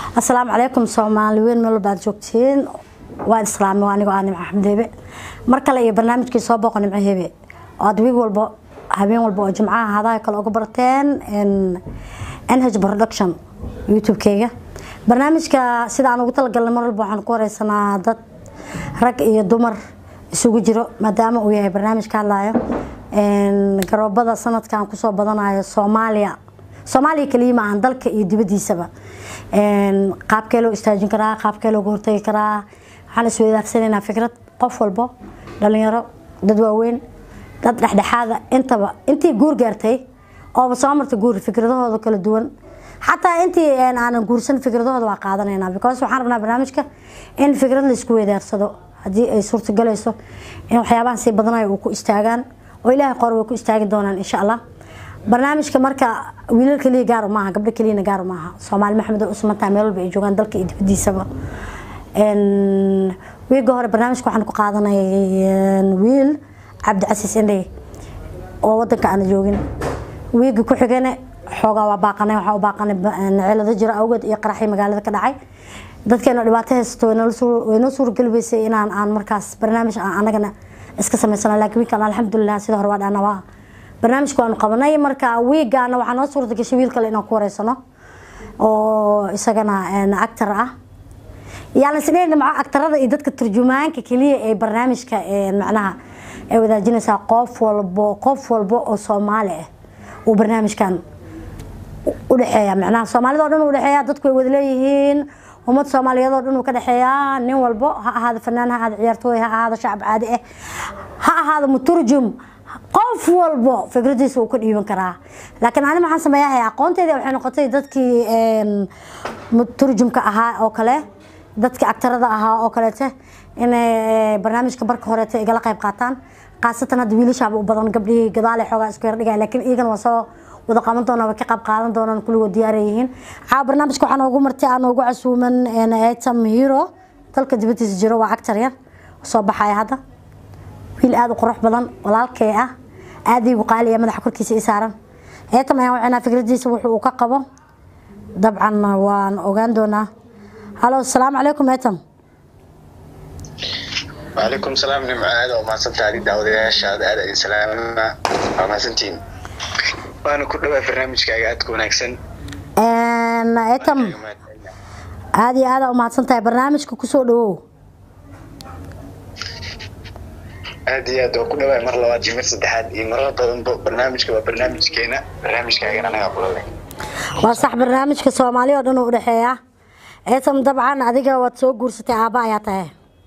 asalaamu calaykum soomaali weyn meel walbaad joogtiin waa islaami waa anigoo ah nimco axmed hebe mar kale iyo barnaamijkii soo booqo nimco hebe oo aad wiig walbo habeen walba oo jimcaha hadaha kale uga barteen nh production youtube-keyga barnaamijka sida aan ugu talagalnay mar walba waxaan ku wareysanaa dad rag iyo dumar isugu jiro maadaama uu yahay barnaamij ka hadlayo garoobada sanadkan kusoo badanayo soomaaliya soomaaliya kaliya ma ahan dalka iyo dibadiisaba qaabkee loo istaajin karaa qaabkee looga hortagi karaa waxaan isweydaarsananaa fikrad qof walbo dhalinyaro dad waaweyn dad dhexdhexaada intaba intii guur gaartay ooba soo marta guur fikradahooda kala duwan xataa intii aanan guursan fikradahooda waa qaadanayna because waxaan rabnaa barnaamijka in fikrad laisku weydaarsado haddii ay suurtagelayso in waxyaabahan sii badanayo uu ku istaagaan oo ilaahay qor way ku istaagi doonaan insha allah barnaamijka marka wiilal kaliya gaar maaha gabdho kaliyana gaar maaha soomaali maxamed oo usmantaha meel walba ay joogaan dalka iyo dibadiisaba wiiga hore barnaamijka waxaan ku qaadanay wiil cabdicasiis indhey oo wadanka aana joogin wiiga ku xigana xoogaa waa baaqanay waxaa u baaqanay cilado jira awgeed iyo qaraxii magaalada ka dhacay dadkeena dhibaato haysato waynoo suurageli weysay inaan aan markaas barnaamij aan anagana iska samaysana laakiin wiilkan alxamdulilah sida hore waa dhana waa barnaamijka waanu qabanay marka wiigana waxaa noo suurta gashay wiil kale inaan ku wareysano oo isagana actor ah yaan isdheyn maco actarada iyo dadka turjumaanka keliya ee barnaamijka macnaha ay wadaajinaysaa qof walbo qof walbo oo soomaali ah uu barnaamijkan udhexeeya macnaha soomaalida o dhan u dhexeeya dadku way wada leeyihiin ummad soomaaliyeed oo dhan uu ka dhexeeyaa nin walbo ha ahaado fanaan ha ahaado ciyaartooy ha ahaado shacab caadi ah ha ahaado muturjum qof walbo fikradiisa uu ka dhiiban karaa laakiin ani maxaan sameeyahay aqoonteedii waxay noqotay dadkii muturjumka ahaa oo kale dadkii actarada ahaa oo kaleete inay barnaamijka barka horeeta igala qayb qaataan khaasatan hadda wiilashaaba u badan gabdhihii gadaale xoogaa isku yar dhigaya laakiin iyagana waa soo wada qaban doonaa way ka qayb qaadan doonaan kulligood diyaara yihiin caawa barnaamijka waxaa noogu martay aan noogu casuuman etam hero dalka dibadiisa jiro waa actar yar soo baxaya hadda wiil aada u qurux badan walaalkee ah aadaygu qaaliya madaxa korkiisa i saaran eetam ayaan wacinaa fikradiisa wuxuu uu ka qabo dabcan waan ogaan doonaa halo asalaamu calaykum eetam وعليكم السلام نعم عاد وما سنت هذه دعوة شهادة هذا السلام وما سنتين وأنا كل ما برنامج كاي أتكون أحسن eetam aada iyo aada umahadsan tahay barnaamijka kusoo dhawow aad iyo aad waa ku dhawaay mar labaad iyo mar saddexaad iyo marar badanba barnaamijka waa barnaamijkeena barnaamijkaagan anaga kulale waa sax barnaamijka soomaali oo dhan u udhexeeya eetam dabcan adiga waad soo guursatay aabba ayaa tahay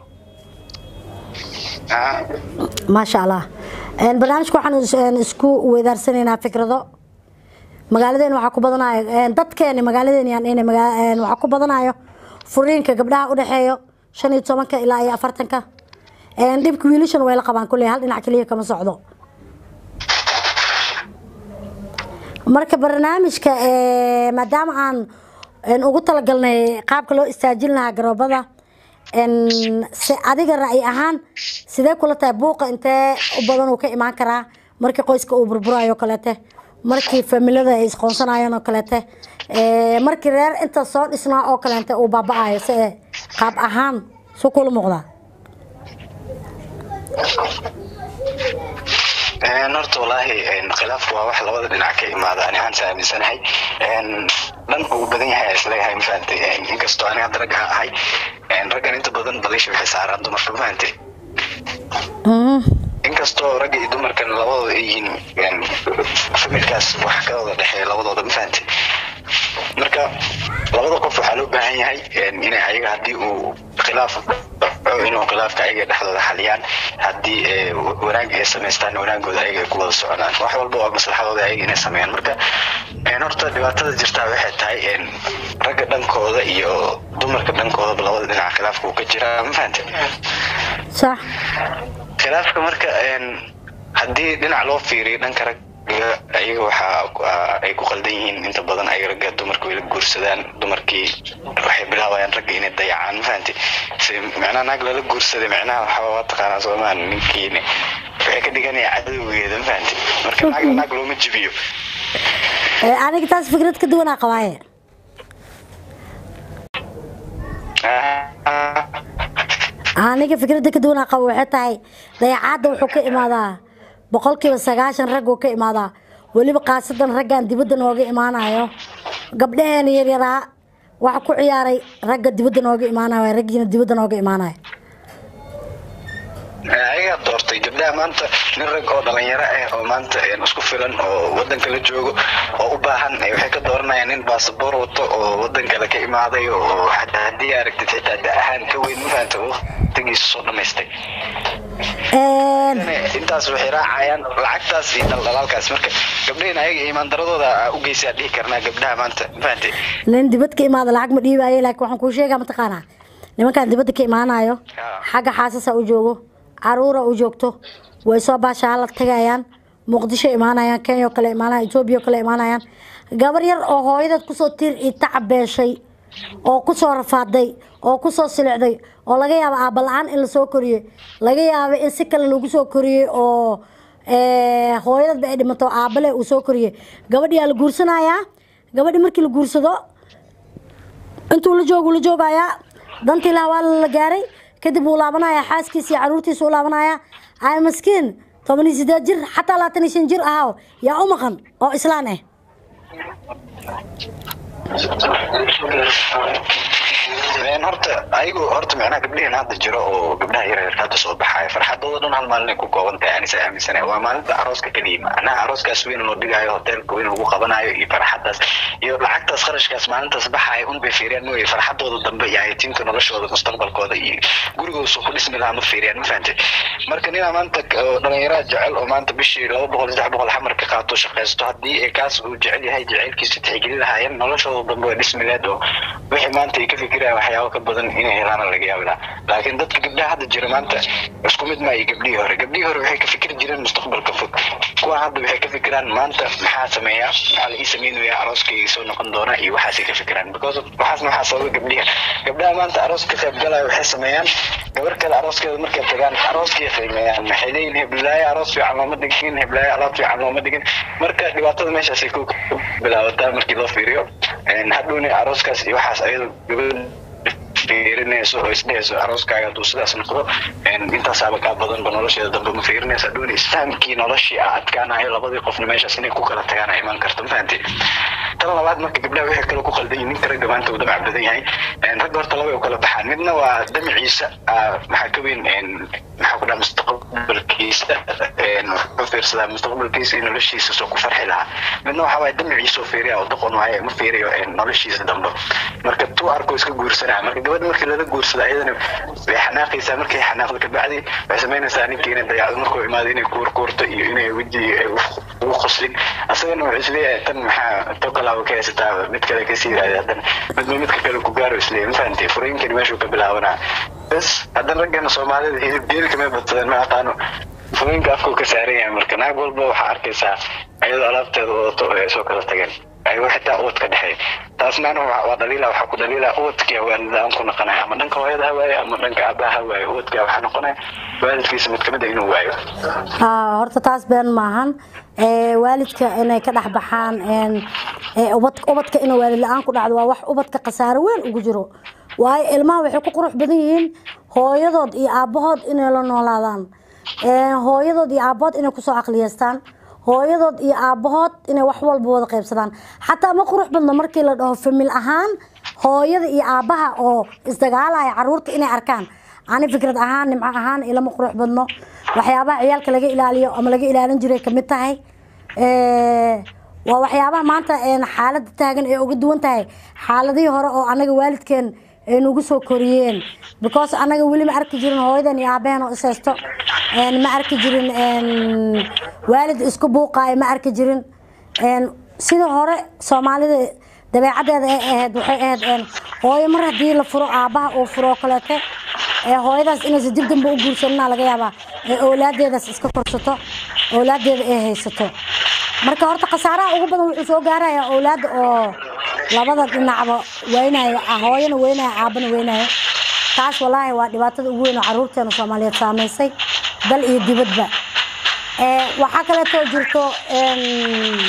maasha allah barnaamijka waxaan isku weydaarsanaynaa fikrado magaaladeena waxaa ku badanayo dadkeeni magaaladeena yaan waxaa ku badanayo furiinka gabdhaha udhexeeyo shan iyo tobanka ilaa iyo afartanka dhibka wiilashan way la qabaan kulley hal dhinac keliya kama socdo marka barnaamijka maadaama aan ugu talagalnay qaabka loo istaajin lahaa garoobada se adiga ra'yi ahaan sidee kula tahay buuqa intee u badan uu ka imaan karaa markii qoyska uu burburayo kaleete markii familada ay isqoonsanayeen oo kaleete markii reer inta soo dhisnaa oo kaleete uu baaba-ayo se qaab ahaan su kula muuqdaa horta walaahi khilaafku waa wax labada dhinac ka imaada ani ahaan saaminsanahay dhanka uu badan yahay isleeyahay mafahantay inkastoo ani hadda ragga ahay raggan inta badan balisha waxay saaraan dumarka mafahantay inkastoo ragga iyo dumarkan labadooda ay yihiin familkaas wax ka wada dhexeeya labadooda mafahantay marka labada qof waxaa loo baahan yahay inay ayaga haddii uu khilaaf inuu khilaafka ayaga dhexdooda xaliyaan haddii wanaag ay samaystaan wanaagooda ayaga ay ku wada soconaan wax walba waa maslaxadooda ayaga inay sameeyaan marka horta dhibaatada jirtaa waxay tahay ragga dhankooda iyo dumarka dhankoodaba labada dhinac khilaafka uu ka jiraa ma fahante sax khilaafka marka haddii dhinac loo fiiriyo dhanka rag ayaga waxaa ay ku qaldan yihiin inta badan ay ragga dumarka way la guursadaan dumarkii waxay bilaabayaan ragga inay dayacaan ma fahanti si macnaha naag lala guursaday macnaha waxaa waa taqaanaa soomaan ninkiina waxay ka dhiganaya cadowgeeda ma fahanti marka naag naag looma jibiyo aniga taas fikrad ka duwanaa qabaaye aniga fikradda ka duwan qabo waxay tahay dayacaadda wuxuu ka imaadaa boqolkiiba sagaashan rag uu ka imaadaa weliba kaasadan raggan dibadda nooga imaanayo gabdhaheena yaryaraa waxa ku ciyaaray ragga dibadda nooga imaanayo raggiina dibadda nooga imaanayo ayagaa doortay gabdhaha maanta nin rag oo dhalinyaro ah oo maanta isku filan oo wadanka la joogo oo u baahan waxay ka dooranayaan nin baasaboor wato oo wadan kale ka imaaday oo xataa haddii aragtid xitaa da ahaan ka weyn mafaanta waqtigiisa soo dhamaystay intaas waxay raacayaan lacagtaas iyo dhaldhalaalkaas marka gabdhahin ayaga iimaan daradooda u geysaa dhihi karnaa gabdhaha maanta mafaante nin dibad ka imaada lacag ma dhiibaayo laakiin waxaan kuu sheegaa mataqaanaa nimankan dibadda ka imaanayo xagga xaasasa u joogo caruura u joogto way soo baashaala tagayaan muqdisho imaanayaan kenya oo kale imaanayaan etoobiya oo kale imaanayaan gabar yar oo hooyadeed kusoo tir i tacabeeshay oo kusoo rafaaday oo kusoo silicday oo laga yaabo aabba la-aan in lasoo koriyey laga yaabo in si kale lagu soo koriyey oo hooyadeedba ay dhimato aabbale uu soo koriyey gabadhiyaa la guursanayaa gabadhi markii la guursado intuu la joogu la joogayaa dantii laha waa la gaaray kadib wuu laabanayaa xaaskiisa iyo caruurtiisa u laabanaya ay maskiin toban iyo sideed jir xataa labaatan iyo shan jir ahaa yaa u maqan oo islaan ah horta ayagu horta micnaha gabdhihin hadda jiro oo gabdhaha yaryarka hadda soo baxaaya farxadooda dhan hal maalin ay ku kooban tahay anisa aaminsana waa maalinta arooska keliya macnaha arooskaas weyn loo dhigaayo hoteelka weyn lagu qabanayo iyo farxadaas iyo lacagtaas kharashkaas maalintaas baxaaya un bay fiiriyaan mooye farxadooda dambe iyo hayatiinta noloshooda mustaqbalkooda iyo gurigooda ku dhismi lahaa ma fiiriyaan ma fahantay marka ninaa maanta dhalinyaraha jecel oo maanta bishii laba boqol saddex boqol xamar ka qaato shaqaysto haddii ay kaas uu jecel yahay jecelkiisa tixgelin lahaayeen noloshooda dambe way dhismi leed oo wixii maanta ay ka fikirayaan waxyaabo ka badan inay helaana laga yaabi lahaa laakiin dadka gabdhaha hadda jira maanta isku mid maayo gabdhihii hore gabdhihii hore waxay ka fikiri jireen mustaqbalka fog kuwan hadda waxay ka fikiraan maanta maxaa sameeyaa maxaa la ii sameynaya arooskayga soo noqon doona iyo waxaasay ka fikiraan because waxaas maxaa sababa gabdhiha gabdhaha maanta aroos ka qayb galaya waxay sameeyaan gabar kale arooskeeda markay tagaan arooskay qiimeeyaan maxay leeyihin heblaayo aroos fiican looma dhigin heblaayo alaab fiican looma dhigin marka dhibaatada meeshaasay ku bilaabataa markii loo fiiriyo hadhowna arooskaas iyo waxaas ayadoo gabadha fiirinayso oo isdhehayso arooskaaga hadduu sidaas noqdo intaasaaba kaa badanba nolosheeda dambe ma fiirinayso hadhowna isfahamkii noloshii a adkaanayo labadii qofna meeshaas inay ku kala tagaan ay imaan karto ma fahanti tan labaad marka gabdhaha waxay kale ku qaldan yihin ninka ragga maanta uu damac badan yahay ragga horta laba u kala baxaan midna waa damaciisa maxaa ka weyn maxaa ku dhaha mustaqbalkiisa wuxuu fiirsadaa mustaqbalkiisa iyo noloshiisa soo ku farxi lahaa midna waxaa waaye damaciisa oo fiiriya oo doqon waaye ma fiiriyo noloshiisa dambe marka tuu arko iska guursanaya marka gabadha markii lala guursado ayadana way xanaaqaysaa markay xanaaqdo kabacdi waxay samaynaysaa ninkii inay dayacdo markuu imaado inay kuurkuurto iyo inay weji ugu qoslin asagana wuxuu isleeyahay tan maxaa tokalaaba ka haysataa mid kale kasii yiraahda haddana midba midka kale ku gaaro isleeyahay ma fahantay furooyinkani meeshuu ka bilaabanaa bas haddana raggana soomaalida hilib geeli kamay badsadeen ma aqaano furooyinka afkuu ka saaran yahay marka naag walba waxaa arkaysaa ayadoo alaabteeda wadato oo ay soo kala tageen ayagoo xitaa ubad ka dhexeey taasnaana waa dhaliila waxaa ku dhaliila ubadkia waalidaan ku noqonaya ama dhanka hooyada ha waayo ama dhanka aabaha ha waayo ubadka waxaa noqonaya waalidkiisa mid kamid a inuu waayo horta taas been maahan waalidka inay ka dhex baxaan ubadka in waalid la-aan ku dhacdo waa wax ubadka khasaaro weyn ugu jiro waayo ilmaha waxay ku qurux badan yihiin hooyadood iyo aabahood inay la noolaadaan hooyadood iyo aabahood inay kusoo caqliyeystaan hooyadood iyo aabahood inay wax walba wada qaybsadaan xataa ma qurux badno markii la dhaho famil ahaan hooyada iyo aabaha oo isdagaalaya caruurta inay arkaan ani fikrad ahaan nimco ahaan ilama qurux badno waxyaabaha ciyaalka laga ilaaliyo ama laga ilaalin jiray kamid tahay waa waxyaabaha maanta xaalada taagan ee uga duwan tahay xaaladihii hore oo anaga waalidkeen ay nagu soo koriyeen because anaga weli ma arki jirin hooyadan iyo aabaheen oo ishaysto ma arki jirin waalid isku buuqaayo ma arki jirin sida hore soomaalida dabeecadeeda ay ahayd waxay ahayd hooyo mar haddii la furo aabaha uu furo kaleete hooyadaas inaysa dib dambe u guursanina laga yaabaa ee owlaadeedaas iska korsato owlaadeeda ay haysato marka horta khasaaraha ugu badan wuxuu soo gaarayaa owlaada oo labada dhinacba weynayo hooyana weynayo aabana weynayo taas walaahi waa dhibaatada ugu weyn oo caruurteena soomaaliyeed saamaysay dal iyo dibadba waxaa kaleetoo jirto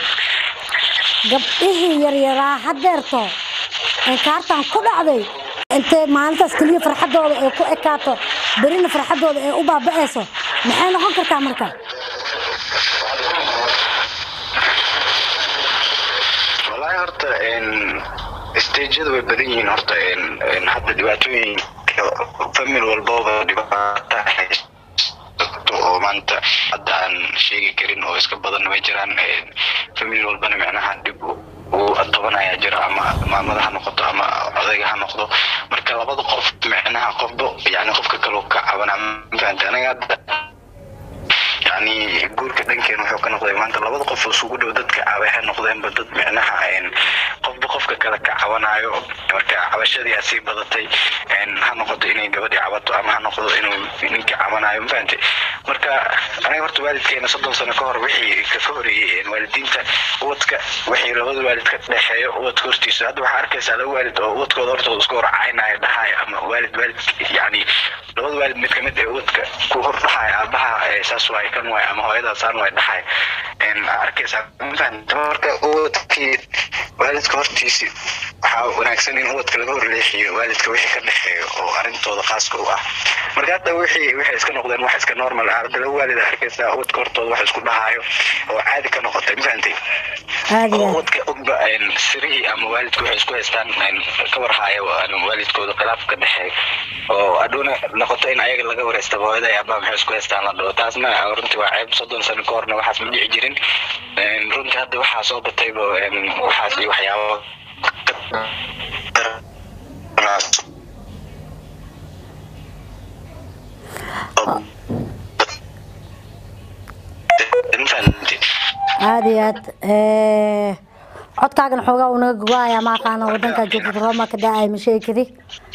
gabdhihii yaryaraa hadeerto kaartan ku dhacday intee maalintaas keliya farxadooda ay ku ekaato berina farxadooda ay u baaba'ayso maxay noqon kartaa marka wallaahi horta stageyada way badan yihiin horta hadda dhibaatooyinka famil walbaba dhibaata haysto oo maanta hadda aan sheegi karin oo iska badan way jiraan famil walbana micnaha dhib uu tabanaya jira ama maamada ha noqoto ama odayga ha noqdo marka labada qof micnaha qofba yani qofka kaloo ka cabanaa mafahanta aniga hadda yani guurka dhankeen wuxuu ka noqday maanta labada qof isugu dhow dadka waxay noqdeenba dad micnaha qofba qofka kale ka cabanayo marka cabashadii aa sii badatay ha noqoto inay gabadhii cabato ama ha noqdo inuu ninkii cabanayo mafahante marka aniga horta waalidkeena soddon sano ka hor wixii ka horeeyey waalidiinta ubadka wixii labada waalid ka dhexeeyo ubadka hortiisa hadda waxaa arkaysaa laba waalid oo ubadkooda hortooda isku hor caynaya dhahaya ama waalid waalid yani labada waalid mid kamid ee ubadka ku hor dhahaya aabaha saas waay kan waay ama hooyadaa saan waay dhahay arkaysaa mafahanta marka ubadkii waalidka hortiisi waxaa wanaagsan in ubadka laga horleexiyo waalidka wixii ka dhexeeyo oo arrintooda khaaska u ah marka hadda wixii waxay iska noqdeen wax iska normal ah hadda laba waalid arkaysaa ubadka hortooda wax isku dhahayo oo caadi ka noqotay mafahantay oo ubadka ogba sirihii ama waalidka waxay isku haystaan ka warhaayo waalidkooda khilaaf ka dhexeeyo oo adhuuna noqoto in ayaga laga wareystaba hooyada iyo abaa maxay isku haystaan la dhaho taasna runtii waa ceeb soddon sano ka horna waxaas ma dhici jirin runtii hadda waxaa soo batayba waxaas iyo waxyaabo aada iyo aad codkaagana xoogaa uu naga gogo-aya ma aqaana wadankaa joogtad rooma ka da-ay ma sheegi kari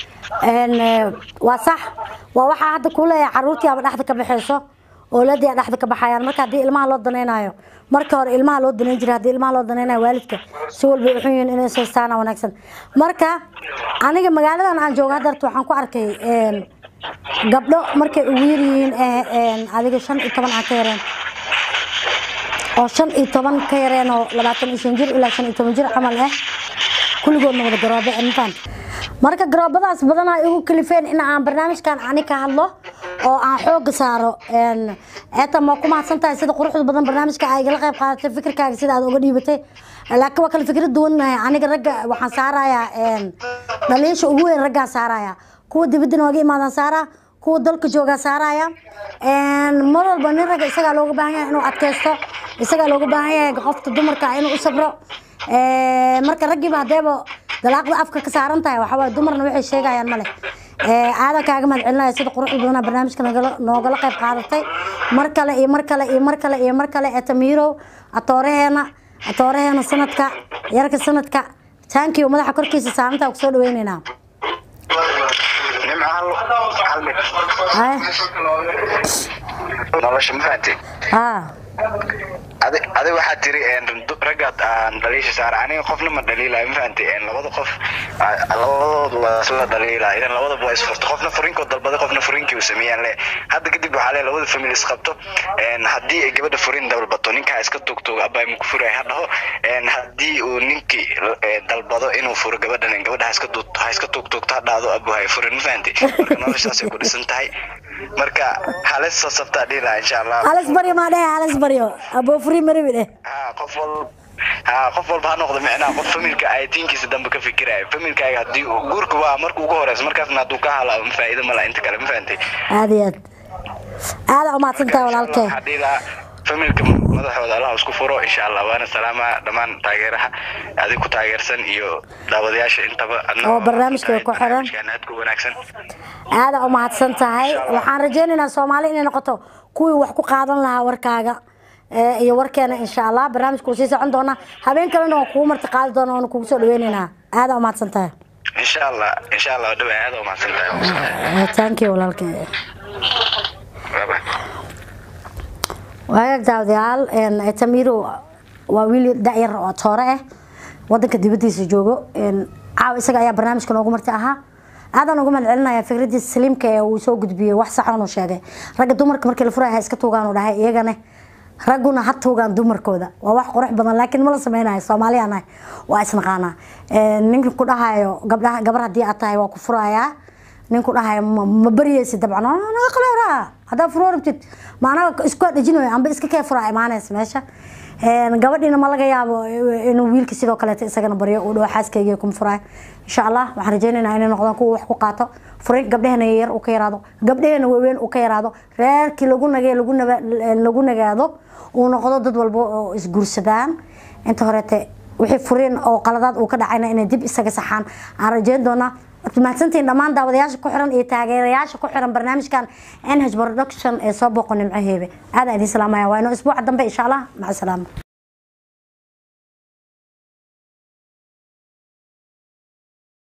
waa sax waa waxaa hadda kuu leeyahay caruurtii aba dhexda ka baxayso ooladii a dhexda ka baxayaan marka haddii ilmaha loo danaynayo marka hore ilmaha loo danayn jiray haddii ilmaha loo danaynayo waalidka si walba uxun yihiin inay saystaana wanaagsan marka aniga magaaladan aan jooga hadda waxaan ku arkay gabdho markay ugu yar yihiin adiga shan iyo toban aan ka yareen oo shan iyo toban ka yareen oo labaatan iyo shan jir ilaa shan iyo toban jir camal ah kulligoodna wada garoobe mafaan marka garoobadaas badanaa igu kalifeen in aan barnaamijkan ani ka hadlo oo aan xooga saaro eeta ma ku mahadsan tahay sida quruxda badan barnaamijka ay igala qayb qaadatay fikirkaaga sida aad uga dhiibatay laakiin waa kala fikrad duwannahay aniga ragga waxaan saarayaa dhaliisha ugu weyn raggaan saaraya kuwa dibadda nooga imaadaan saaraa kuwa dalka joogaa saaraya mar walba nin ragga isagaa looga baahan yahay inuu adkaysto isagaa looga baahan yahay qofka dumarka inuu u sabro marka raggiiba hadeeba dalaaqda afka ka saaran tahay waxawaaye dumarna waxay sheegayaan male aadan kaaga mahad celinaya sida quruxda badanaa barnaamijka noogala qayb qaadatay mar kale iyo mar kale iyo mar kale iyo mar kale etamirow atooraheena atooraheena sanadka yarka sanadka taankiyo madaxa korkiisa saarantaa kusoo dhaweyneynaa nolosha ma fahanti haa adi adi waxaa tiri raggaad aan dhaliisha saara aniga qofna ma dhaliilayo ma fahanti labada qof labadooda waa isla dhaliila idan labadaba waa isfurta qofna furinkoo dalbaday qofna furinkii uu sameeyaan le hadda kadib waxaa le labada famil isqabto haddii ay gabadha furin dalbato ninkaa iska tugtuga abaa ma ku furay ha dhaho haddii uu ninkii dalbado inuu furo gabadhan gabadha ha iska tugtugto ha dhahdo abu hay furin ma fahanti marka noloshaasay ku dhisan tahay marka halis soo sabtaa dhiila insha allah halis baryo maa dhehe halis baryo aboo furi marabi dheh ha qof walba ha qof walba ha noqdo micnaha qof familka ayatiinkiisa dambe ka fikirayo familkaaga haddii guurka waa marka ugu horeysa markaasna hadduu ka halaabo faa'iido mala inta kale ma fahantay aada iyo aad aada umahadsan tahay walaalkee waxaa dhihi lahaa familka madaxooda allah isku furo insha allah waana salaama dhammaan taageeraha adig ku taageersan iyo daawadayaasha intaba oo barnaamijka ku xiran aad ku wanaagsan aada umahadsan tahay waxaan rajeynaynaa soomaali inay noqoto kuwii wax ku qaadan lahaa warkaaga iyo warkeena insha allah barnaamijka wuu sii socon doonaa habeen kalena waan kugu marti qaadi doona waana kugu soo dhaweyneynaa aada umahadsan tahay insha allah insha allah dhawa aad umahadsan tahay thank you walaalkee bye bye waagaag daawadayaal tamiro waa wiil dayar oo toore ah wadanka dibadiisa joogo caawa isaga ayaa barnaamijka noogu marti ahaa aadaan uga mahad celinaya fikradiisa saliimka ee uu soo gudbiyey wax saxan uu sheegay ragga dumarka markii la furaya ha iska tuugaan uu dhahay iyagana ragguna ha tuugaan dumarkooda waa wax qurux badan laakiin ma la sameynayo soomaaliya nahay waa isnaqaanaa ninka ku dhahayo gabdhaha gabar haddii aad tahay waa ku furayaa nin ku dhahayo ma baryeysid dabcan naga qaleeraa haddaa furoo rabtid maanaga isku dhejinayo amba iska kee furaa imaanaysa meesha gabadhiina ma laga yaabo inuu wiilka sidoo kaleeto isagana baryo uu dhawo xaaskayga kuma furaayo insha allah waxaan rajeynaynaa inay noqdaan kuwa wax ku qaato furin gabdhahena yar uu ka yaraado gabdhahena waaweyn uu ka yaraado reerkii lagu nagay lagu nagaado uu noqdo dad walba oo isguursadaan inta horeete wixii furin oo qaladaad uu ka dhacayna inay dib isaga saxaan aan rajeyn doonaa waad mahadsantihiin dhammaan daawadayaasha ku xiran iyo taageerayaasha ku xiran barnaamijkan nh production ee soo booqo nimco heebe aadaan idiin salaamaya waa inoo isbuuca dambe insha allah maca salaama